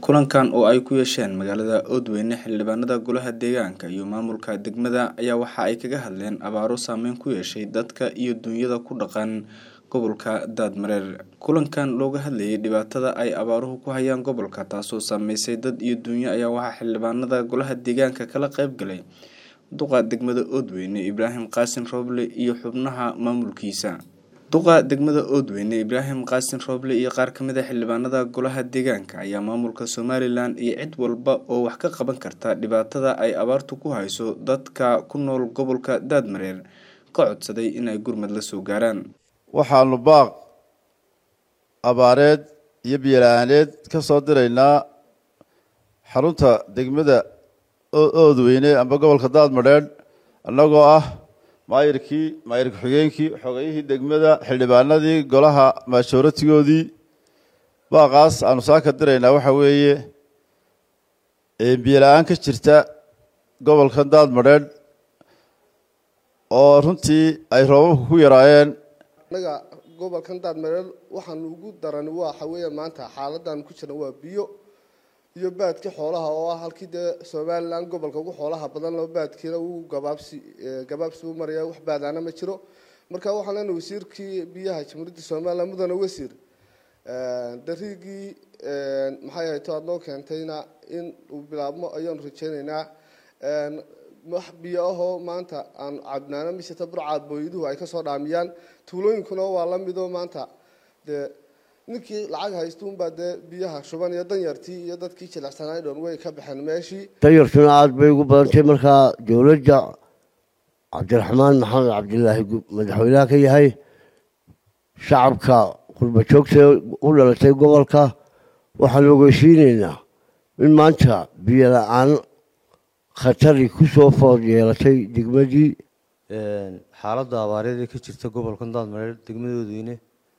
kulankan oo ay ku yeesheen magaalada oodweyne xildhibaanada golaha deegaanka iyo maamulka degmada ayaa waxa ay kaga hadleen abaaro saameyn ku yeeshay dadka iyo dunyada ku dhaqan gobolka daadmareer kulankan looga hadlayay dhibaatada ay abaaruhu ku hayaan gobolka taasoo saameysay dad iyo dunyo ayaa waxaa xildhibaanada golaha deegaanka kala qeyb galay duqa degmada oodweyne ibraahim qaasin rooble iyo xubnaha maamulkiisa duqa degmada oodweyne ibraahim qaasin rooble iyo qaar kamid a xildhibaanada golaha deegaanka ayaa maamulka somalilan iyo cid walba oo wax ka qaban karta dhibaatada ay abaartu ku hayso dadka ku nool gobolka daadmareer ka codsaday inay gurmad la soo gaaraan waxaanu baaq abaareed iyo biyola-aaneed ka soo diraynaa xarunta degmada oodweyne amba gobolka daadmadheedh annagoo ah maayirkii maayir ku-xigeenkii xogayihii degmada xildhibaanadii golaha maashooratigoodii baaqaas aanu saaka diraynaa waxa weeye biyola-aan ka jirta gobolka daadmadheedh oo runtii ay roobabka ku yaraayeen annaga gobolkan daadmareer waxaanu ugu darani waxa weeye maanta xaaladan ku jirna waa biyo iyo baadkii xoolaha oo ah halkii dee somalilan gobolka ugu xoolaha badan loo baadkiina uu gabaabsi gabaabsi u maraya wax baadaana ma jiro marka waxaan leenahay wasiirkii biyaha jamhuuriyadda somalilan mudane wasiir dariigii maxay ahayd to aad noo keentayna in uu bilaabmo ayaanu rajeyneynaa wax biyo ahoo maanta aan cabnaano miseta burcaad booyaduhu ay kasoo dhaamiyaan tuulooyinkuna waa la midoo maanta dee ninkii lacag haystuunbaa dee biyaha shuban iyo danyartii iyo dadkii jilecsanay dhoon way ka baxeen meeshii danyartuna aada bay ugu badantay markaa dowladda cabdiraxmaan maxamed cabdilaahi madaxweynaha ka yahay shacabka qurba joogta u dhalatay gobolka waxaanu ogeysiineynaa in maanta biyo la-aan khatari kusoo food yeelatay degmadii xaaladda abaareed ee ka jirta gobolkan daadmareer degmada oodweyne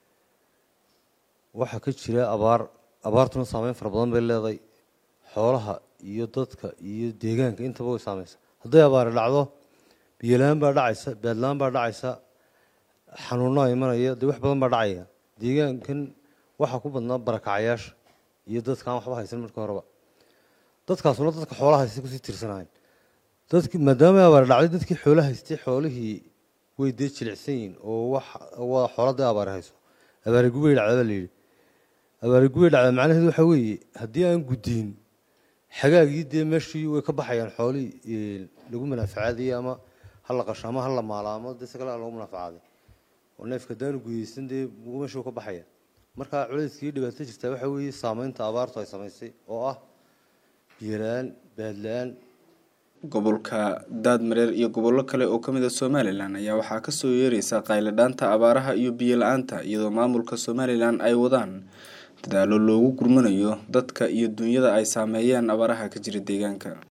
waxaa ka jira abaar abaartuna saameyn fara badan bay leedahay xoolaha iyo dadka iyo deegaanka intaba way saameysa hadday abaari dhacdo biyola-aan baa dhacaysa baadla-aan baa dhacaysa xanuunaha imanaya dee wax badan baa dhacaya deegaankan waxaa ku badnaa barakacayaasha iyo dadkaan waxba haysan marka horeba dadkaasuna dadka xoolaha haystay kusii tirsanahayn dadki maadaama abaar dhacday dadkii xoolo haystay xoolihii way dee jilicsan yihiin oo wax waa xooladii abaari hayso abaari gubay dhacda baa layidhi abaari gubay dhacda macnaheedu waxa weeye haddii aan guddiin xagaagii dee meeshii way ka baxayaan xoolihii lagu manaafacaadayay ama ha la qasho ama ha la maalo ama dee si kale lagu manafacaaday oo neefka haddaanu gudaysan dee meeshuu ka baxaya marka culayskii dhibaato jirtaa waxa weeye saameynta abaartu ay samaysay oo ah biyola-aan baadla-aan gobolka daadmareer iyo gobollo kale oo kamid a somalilan ayaa waxaa kasoo yeereysa qayladhaanta abaaraha iyo biyo la-aanta iyadoo maamulka somalilan ay wadaan dadaalo loogu gurmanayo dadka iyo dunyada ay saameeyeen abaaraha ka jira deegaanka